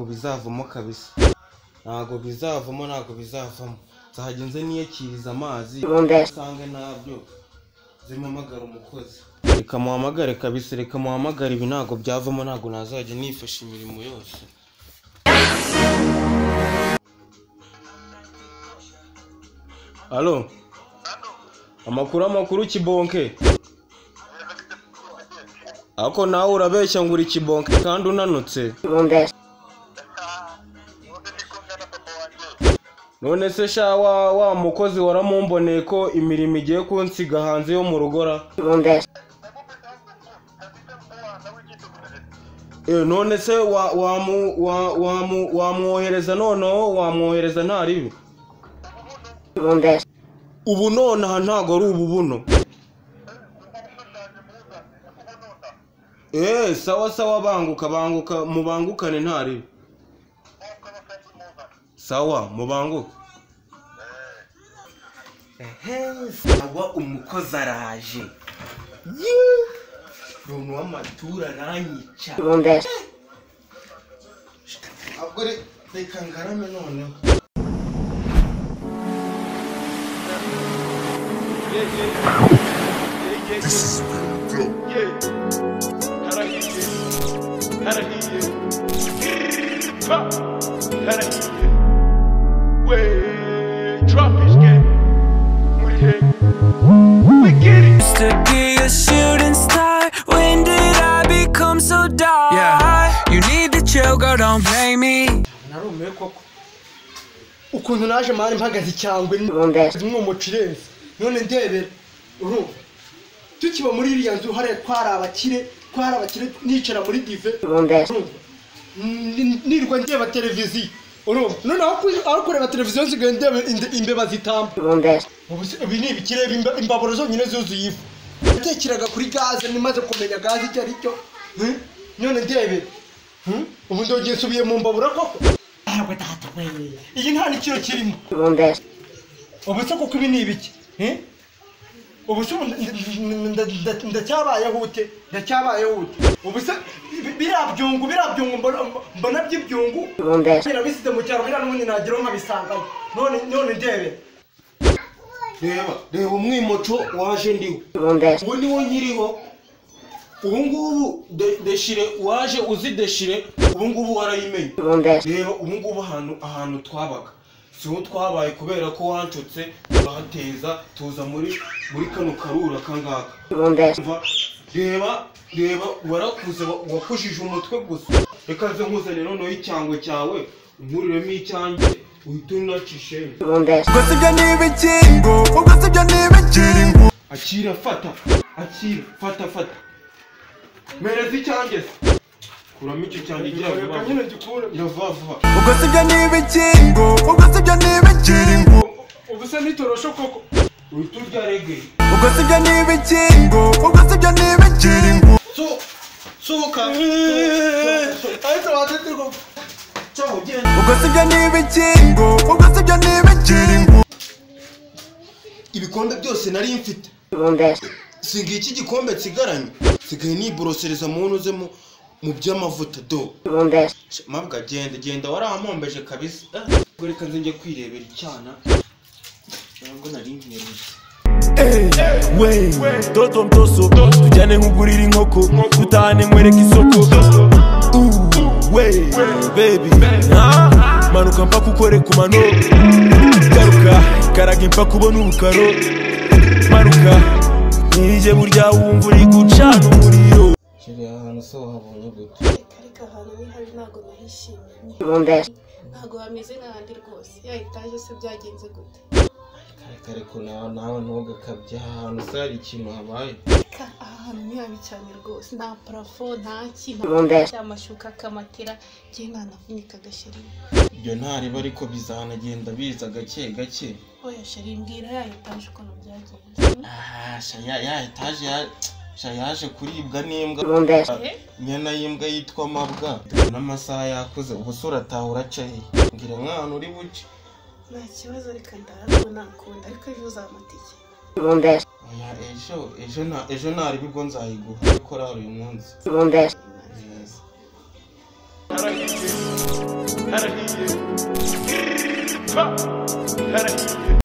bizavamo kabisa ntabwo bizavamo ntabwo bizavamo nzajya nze niyakiriza amazi usanga ntabyo zimpamagara umukozi reka muhamagare kabisa reka muhamagare ibi ntabwo byavamo ntabwo nazajya nifasha imirimo yose alo amakuru amakuru kibonke ako nawe urabeshya ngo uri kibonke kandi unanutse none se sha wa wa mukozi waramumboneye ko imirimo igiye kunsiga hanze yo mu rugora e none se wa- wamu- wa- wamu- wamwohereza noneho wamwohereza nta ribi ubu nonaha ntago ari ubu buno eee sawa sawa banguka banguka mubangukane nta ribi sawa mubanguke sawa umukozi araje umuntu w'amatura aranyica ahubwo re- reka ngarame noneho used to be a shooting star. When did I become so dark? Yeah, you need to chill, girl, don't blame me. narumiwe koko ukuntu naje mari mpagaze icyangwe ni umwumuca irenze none ndebera urumva tukiba muri iriya nzu hariya twari abakire twari abakire nicara muri dive urumva N- nirwa ndeba televiziyo urumva none aho ku- aho kureba televiziyo nsigaye ndeba inde- imbeba zitamba ubu se- ibi ni ibikire imba- imbaburo zonyine zuzuye ivu yatekeraga kuri gaze nimaze kumenya gaze icyo ari cyo hmm? none ndebera Hmm? ubu ndongeye nsubiye mu mbabura koko ntabwo datakweye iyi nta n'ikiro kirimo ubu se kuko ibi ni ibiki Eh? ubu se ubu nda- nda- nda- ndacyabayeho ute ndacyabayeho ute ubu se bi- biriya byungu biriya byungu mbona- mbona by'ibyungu nabisize mu cyaro biriya n'ubundi nageraho nkabisangayo none none ndebe reba reba umwimoco waje ndiwe ubu ni wo nkiriho ubu ngubu de- deshire waje uzi deshire ubu ngubu warayimenye reba ubu ngubu ahantu ahantu twabaga si ho twabaye kubera ko wancutse urahateza tuza muri muri kano karura kangaka umva reba reba warakuze wa- wakujije umutwe gusa reka nze nkuzane noneho icyangwe cyawe unkuriremo icyanjye uhite unacishemo Gossip, you need a jingle. Oh, gossip, you need a jingle. akira fata akira fata fata mereza icyanjye se kuramo icyo cyanjye gira vuba vuba gira vuba vuba Oh, gossip, you need a jingle. Oh, gossip, you need a jingle. ubu se ntitoroshe koko uhita urya reggae Oh, gossip, you need a jingle. Oh, gossip, you need a jingle. So, sohoka ariko batete ko cyaho genda Oh, gossip, you need a jingle. Oh, gossip, you need a jingle. ibikombe byose nari mfite singa iki gikombe nsigaranye nsigaye niborosereza mu nuzemo mu by'amavuta do mabwa genda genda waramombeje kabisa ubwo reka nze njye kwirebera icyana ntabwo nari nkwereye we toto mtoso tujyane nk'ugurira inkoko dutahane nkwereka isoko Uh, we bebi manuka mpa kukoreka umano garuka karaga impfa kubona ubukaro manuka nirije burya wumva uri gucana umuriro kiri ahantu se wahabonye gute ariko ahantu ni habi ntabwo nahishimiye ntabwo hameze nk'ahandi rwose ya etaje se byagenze gute reka reka nawe nawe ntugakabye aha hantu se hari ikintu habaye Ka- aha hantu ni habi cyane rwose nta parafo nta kintu amashuka akamatera njye ntanavunika agasherimo ibyo ntariba ariko bizanagenda biza gake gake oya sheri mbwira ya etaje ukuntu byagenze Ah, shaya ya etaje ya sha yaje kuribwa n'imbwa Eh, inyana y'imbwa yitwa mabwa n'amasaha yakuze ubuse urataha uracaye ngira mwana uri buce nta kibazo reka ndahabwo nakunda ariko ejo uzamatike oya ejo ejo na ejo ntari bwo nzayiguha gukora uyu munsi Ntazi. Yes. Ha!